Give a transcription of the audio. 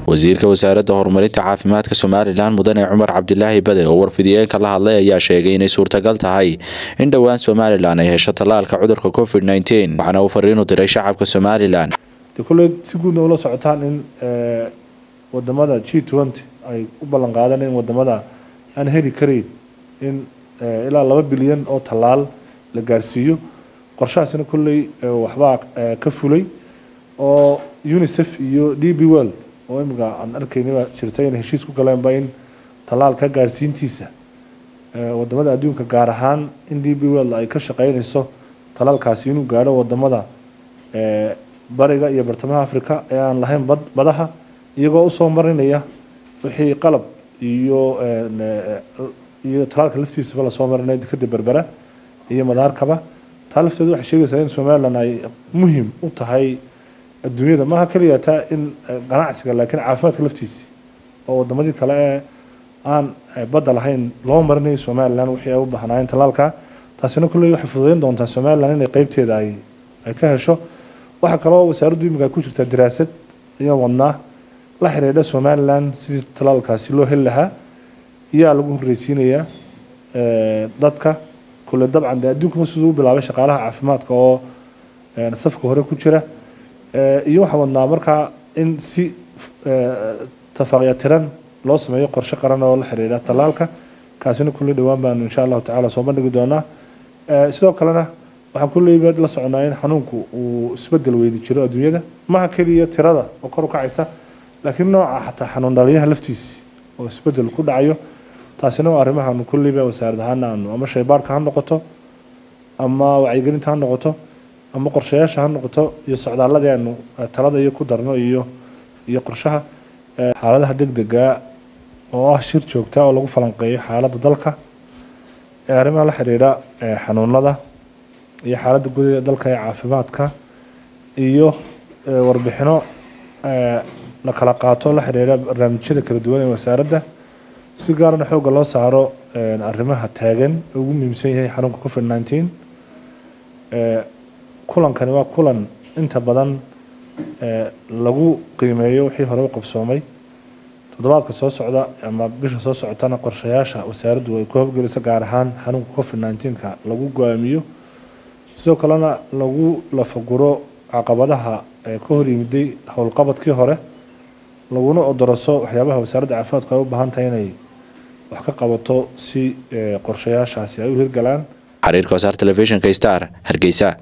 wasiirka wasaaradda horumarinta caafimaadka somalilan mudane cumar cabdilaahi bade oo warfidiyeenka la hadlay ayaa sheegay inay suurtagal tahay in dhowaan somalilan ay hesho tallaalka cudurka covid nteen waxaana uu fariinu diray shacabka somalilan de kulley si guudna ula socotaan in wadamada g twenty ay u ballan qaadeen in wadamada aan heli karayn in ilaa laba bilyan oo tallaal la gaarsiiyo qorshahaasina kulley waxbaa ka fulay oo unicef iyo d b world oo imika aan arkaynaba jirta inay heshiis ku galeenba in tallaalka gaarsiintiisa wadamada adduunka gaar ahaan in d b world ay ka shaqeynayso tallaalkaasi inuu gaadho wadamada bariga iyo bartamaha africa ee aan lahayn bad badaha iyagoo usoo marinaya wixii qalab iyo iyo talaalka laftiisaba lasoo marinaya dekada berbera iyo madaarkaba taa lafteedu waxay sheegaysaa in somalilan ay muhim u tahay adduunyada maaha keliya taa in ganacsiga laakiin caafimaadka laftiisi oo wadamadii kale ee aan badda lahayn loo marinayo somalilan wixii ay u baahnaayeen talaalka taasina kulley waxay fududeyn doontaa somalilan inay qeybteeda ay ay ka hesho waxaa kaloo wasaaraddu imika ku jirtaa daraasad iyo wadnaa la xiriidha somalilan sidii talaalkaasi loo heli lahaa iyaa lagu horreysiinayaa dadka kule dabcan de adduunkuma siduu u bilaabay shaqaalaha caafimaadka oo safka hore ku jira iyo waxaa wadnaa markaa in si tafaaqya tiran loo sameeyo qorshe qaran oo la xiriidha talaalka kaasina kulley dhowaan baanu insha allahu tacala soo bandhigi doonaa sidoo kalena waxaan kulleyba la soconaa in xanuunku uu isbedel weyni jiro adduunyada maha keliya tirada oo kor u kacaysa laakiin nooca xataa xanuun dhaliyaha laftiisi oo isbedel ku dhacayo taasina waa arrimahaanu kulleyba wasaarad ahaana aanu ama shaybaarka ha noqoto ama wacyigelinta ha noqoto ama qorshayaasha ha noqoto iyo socdaaladii aanu talada iyo ku darno iyo iyo qorshaha xaaladaha degdega oo ah shir joogta oo lagu falanqeeyo xaaladda dalka ee arrimaha la xiriira xanuunada iyo xaaladda gudaha ee dalka ee caafimaadka iyo warbixino la kala qaato la xiriira barnaamijyada kala duwan ee wasaaradda si gaarana xoogga loo saaro arrimaha taagan ugu muhiimsan yahay xanuunka covid nineteen kulankani waa kulan inta badan lagu qiimeeyo wixii hore u qabsoomay toddobaadka soo socda ama bisha soo socotana qorshayaasha wasaaraddu ay ku howlgeliso gaar ahaan xanuunka covid nineteenka lagu go-aamiyo sidoo kalena lagu lafaguro caqabadaha ka hor yimiday howlqabadkii hore laguna odoroso waxyaabaha wasaaradda caafimaadku ay u baahan tahay inay wax ka qabato si qorshayaashaasi ay u hirgalaan xariirka wasaar telefishinka star hargeysa